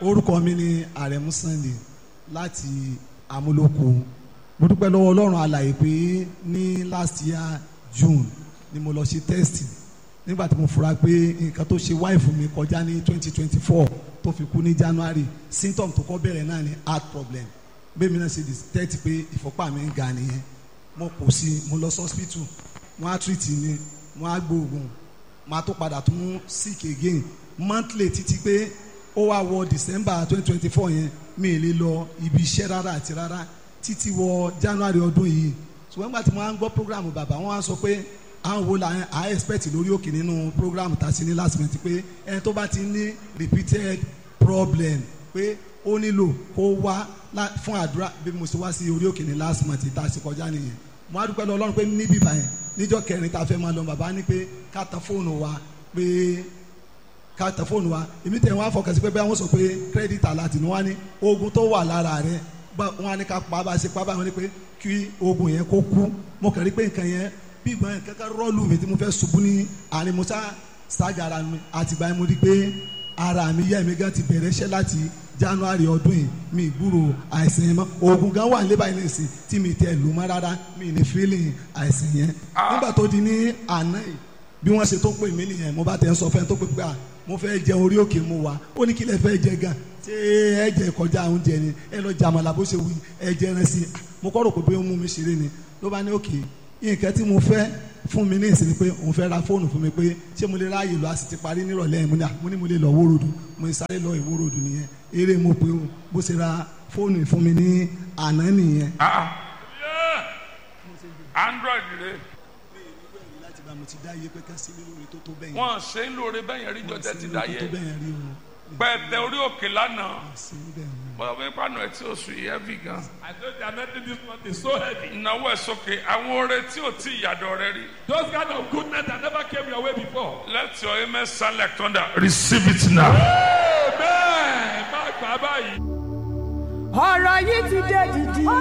orúkọ mi ni Àrẹ̀mú Sunday láti amúlòkó mo dúpẹ́ lọ́wọ́ ọlọ́run alàyè pé ní last year June ni mo lọ ṣe test nígbà tí mo fura pé nǹkan tó ṣe wáìfù mi kọjá ní twenty twenty four tó fi kú ní January symptom tó kọ́ bẹ̀rẹ̀ náà ni heart problem bẹ́ẹ̀ mi náà ṣe detect pé ìfọ́pá mi ń ga nìyẹn mo kò sí mo lọ sí hospital wọ́n á treat mi wọ́n á gbóògùn máa tó padà tún sick again monthly títí pé ó wá wọ December twenty twenty four yẹn mi ì lè lọ ibi iṣẹ́ rárá àti rárá títí wọ January ọdún yìí ṣùgbọ́n nígbà tí mo máa ń gbọ́ program bàbá wọn á sọ pé àwọn wo la à expect lórí òkè nínú program tá a ṣe ní last month pé ẹni tó bá ti ní repeated problem pé ó nílò kó wá fún àdúrà bí mo ṣe wá sí orí òkè ní last month tá a ṣe kọjá nìyẹn mo á dúpẹ́ lọ Ọlọ́run pé níbí báyẹn níjọ́ kẹrin tá a fẹ́ máa lọ bàbá ní pé ká tan fóònù wa pé ká tan fóònù wa èmi tẹ̀ wọ́n á fọkàn sí pé bẹ́ẹ̀ wọ́n sọ pé credit alert ni wọ́n á ní oògùn tó wà lára rẹ̀ wọ́n á ní ká pa bá a ṣe pa bá wọn ní pé kí oògùn yẹn kó kú mo kàn rí pé nǹkan yẹn bí ìgbọ́n yẹn kankan rọ́ọ̀lù mi tí mo fẹ́ ṣubú ní àárín musa ságara mi àtìgbà yẹn mo rí pé ara mi yẹ́ mi gan ti bẹ̀rẹ̀ iṣẹ́ láti january ọdún yìí mi gbúrò àìsàn yẹn mọ́ oògùn gan wà nílé báyìí nìsín tí mi tẹ lù mọ́ rárá mi ní feeling àìsàn yẹn nígbà tó di ní àná yìí bí wọ́n ṣe tó pè mí nìyẹn mo bá tẹ̀ ń sọ fẹ́ tó pè pé à mo fẹ́ jẹ orí òkè mu wa ó ní kí lẹ fẹ́ jẹ gan ṣé ẹ jẹ kọjá oúnjẹ ni ẹ lọ jàmàlà bó ṣe wí ẹ jẹ ẹran sí i mo kọ́ rò pé bí ó mú mi ṣeré ni ló bá ní òkè nǹkan tí mo fẹ́ fún mi ní ìsinmi pé òun fẹ́ ra fóònù fún mi pé ṣé mo lè ráàyè lọ a sì ti parí nírọ̀lẹ́ yẹn mo ní mo ní mo lè lọ wórodù mo ní sáré lọ ìwórodù nìyẹn eré mo pé o bó ṣe ra fóònù fún mi ní àná nìyẹn. android rẹ láti bá mo ti dá iye pé ká sí mi lórí tó tó bẹ́yẹn. wọn ṣe ń lóore bẹ́yẹn rí jọjẹ ti dá tó yẹ bẹ́yẹn rí o. pẹ̀tẹ orí òkè lánàá sí bẹ́ẹ̀ ni. bọ́dọ̀ bí pàánù ẹ̀ tí ó sùn yìí heavy gan. I told you I'm making this month is so heavy. ìnáwó ẹ̀ sókè àwọn oore tí ò tí ìyàdọ̀ rẹ rí. Those kind of goodness that never came your way before. let your amen sound like thunder receive it now. Amen. Má gbà báyìí. ọ̀rọ̀ yìí ti dé dìdì. ó